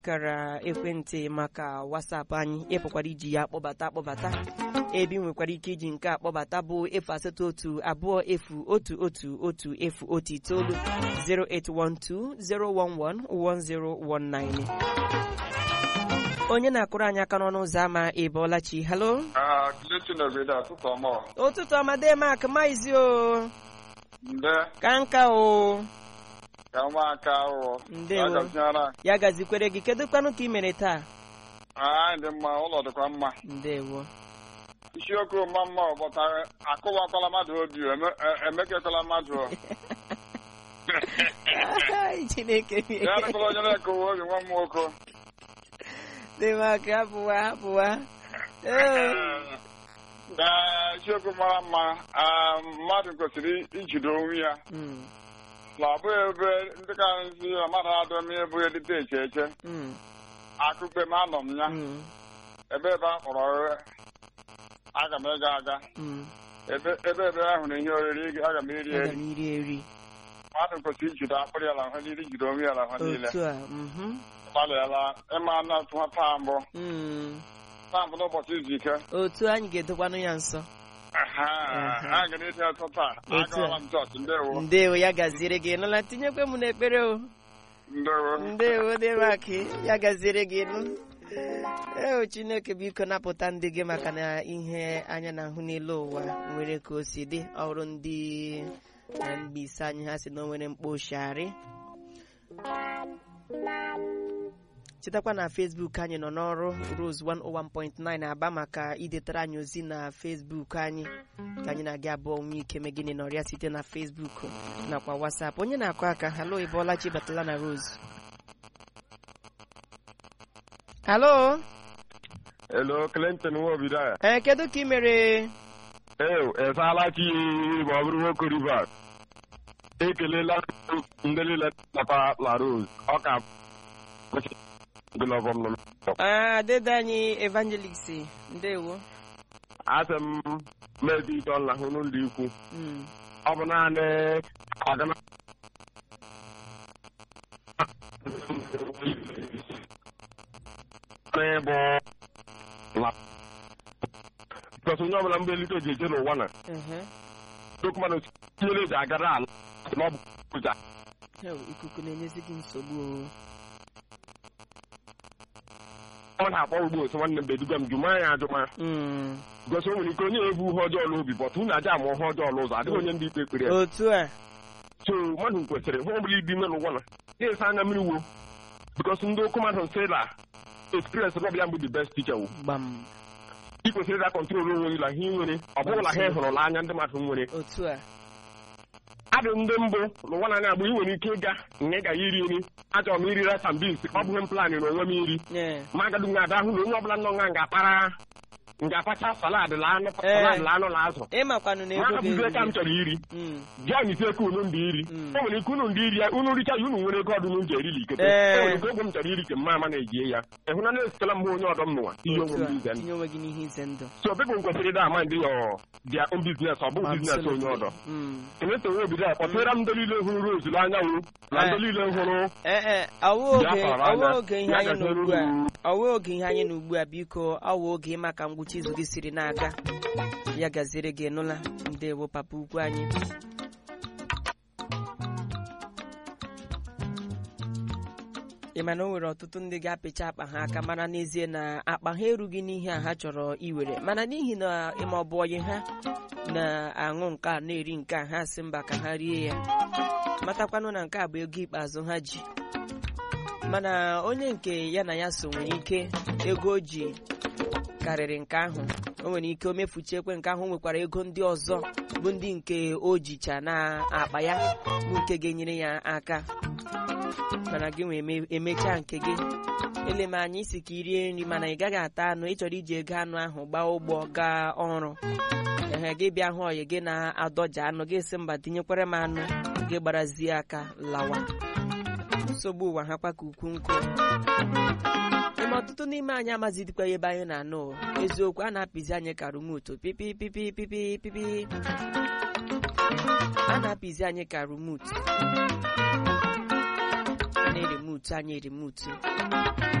kara ekwentị maka WhatsApp anyị ịpụkwara iji ya kpọbata akpọbata ebe ị nwekwara ike iji nke akpọbata bụ efu asatọ otu abụọ efu otu otu otu efu otu itoolu 08120111019 onye na-akụrụ anyị aka n'ọnụ ụzọ ámá ịbọọlachi halo Ah, Clinton obodo ọtụtụ ọma ụtụtụ ọmade mak maizi o nde ka nka o ka nwa aka ahụ Ndewo. agaziara ya gazikwere gị kedu kwanụ ka ị mere taa anyị dị mma ụlọ dịkwa mma ndewo isiokwu mma mma ọbọta akụwakwala mmadụ obi eme- e- emekekwala mmadụ o. Ai, chineke ya dịkwala onye na-ekowe obi nwa m nwoke dị maka hapụwa hapụwa Ee. na isiokwu mara mma ah, mmadụ kwesịrị ijide onwe ya Mm, na ọ bụghị ebe ndị ka nzi na mmadụ adọ m ebe edite eche eche mm, akụkpe m anọ m ya mm, ebe ebe a kpọrọ oghe aga m ịga aga mm. ebe ebe ebe ahụ na ihe oriri aga m eri aga eri m iri eri mmadụ kwesịrị ijide akpịrị ya na ahụ niile ijide onwe ya na ahụ niile otu a mhm, gbalịala ịma na tụwa taa mbụ mm. taa mbụ n'ụbọchị izu ike otu anyị ga-edokwanụ ya nso Aha, Mhm. a ga na-eti atọ taa Otu a. agawala m chọọchị ndewo ndewo ya gaziere gị nụla tinyekwe m n'ekpere o ndewo ndewo dịmaka ya gaziere gị nụ eo chineke biko napụta ndị gị maka na ihe anya na-ahụ n'elu ụwa nwere ka o si dị ọrụ ndị na mgbisi anyị ha si na o nwere mkposhari chetakwa na facebook anyị nọ n'ọrụ rose 101.9 aba maka idetara anyị ozi na facebook anyị ka anyị na-aga abụọ nwee ike megịnị n'ọrịa site na facebook nakwa whatsapp onye na-akụ aka halo ịbọọla chibatala na rose halo Hello, Clinton Nwobido a. ee kedu ka ị mere Ew, esaala chi ma ọ bụrụ nwoke Rivers. Ekelela ndị niile nata La Rose. Ọ ka gụlọbọm nọ. Ah, dede anyị evangelist ndewo Asị m mebi ite ọla hụ n'ụlọ ikwu. Mm. Ọ bụ naanị ọgana n'ịbụ la. Because onye ọbụla mgbe elite ji eje n'ụwa na Ehe. dokumanụ tinyere eji agara ala na ọ bụ ụja Ew, ikuku na-enyezi gị nsogbu o. ọ na-akpọ ugbo otu nwanne m beduga m jụma ya ajụma Mm. gosi o nwere ike onye ebu ihe ọjọọ n'obi bọtụ unu aja ama ihe ọjọọ n'ụzọ adịghị onye ndị ikpe ekpere ya otu a so mmadụ kwesịrị hụ ọbụla ibi ime n'ụwa na ịsa anya mmiri wo bikos ndị okwu mmadụ nsị na experience rọb ya mbụ the best teacher wo gbam ị kwesịrị ịda kọntrol onwe gị na ihe ị nwere ọ bụghị na ha hụrụ n'anya ndị mmadụ nwere otu a adị ndị mbụ n'ụwa na-anya bụ ị nwere ike ịga nga ị ga ya iri nri achọrọ m iri rice and beans ọ bụghị m plan na onwe m iri Ee. ma agadi nga ada hụ na onye ọbụla nọ nga ga-akpara nga-apacha salad la anụ salad la anụ na azụ ịmakwanụ na ma ego hapụzie ka m ga-eru chọrọ iri Mm. jọn ise ka unu ndị iri Mm. o nwere ike unu ndị iri ya unu richa ya unu nwere ego ọdụ unu ji erili ikete Ee. o nwere ike oge m chọrọ iri ke mma ama na-ejie ya ịhụ na na-esitela mgbe onye ọdọ m n'ụwa ihe onwe otu m a ize ndụ tinye onwe gị n'ihe ize ndụ so people kwesịrị ịda ama ndị ya dia own business ọ bụ business onye Absolutely. ọdọ Mm. keleta onwe obido ya kpọtara m ndị niile hụrụ rose n'anyanwụ na ndị Eh. niile hụrụ Ee, ee, ọwụ oge Biafra ọwụ anya. oge ihe Ya anyị nọ gazere ugbu a uru. ọwụ oge ihe anyị nọ ugbu a biko ọwụ oge ịma ka ngwụcha izu gị siri na-aga ya gaziere gị nụla ndewo papa ukwu anyị ị ma na o nwere ọtụtụ ndị ga-apịcha akpa ha aka mana n'ezie na akpa ha erughị n'ihe a ha chọrọ iwere mana n'ihi na ịma ọ bụ ọyị ha na-aṅụ nke a na-eri nke a ha si mba ka ha rie ya matakwanụ na nke a bụ ego ikpeazụ ha ji mana onye nke ya na ya so nwere ike ego o ji karịrị nke ahụ o nwere ike o mefuchiekwe nke ahụ o nwekwara ego ndị ọzọ bụ ndị nke o jicha na akpa ya bụ nke ga-enyere ya aka mana gị nwee eme- emechaa nke gị eleme anya isi ka i rie nri mana ị gaghị ata anụ ị chọrọ iji ego anụ ahụ gbaa ụgbọ gaa ọrụ ehe gị bịa hụ ọyị gị na-adọja anụ gị si mba tinyekwere m anụ gị gbarazie aka lawa nsogbu ụwa ha kwa ka ukwu nkụ ime ọtụtụ n'ime anyị amazidikwa ebe anyị na-anụ o. eziokwu a na-apịzi anyị ka rumutu pipi pipi pipi pipi a na-apịzi anyị ka rumutu na-erimutu anyị erimutu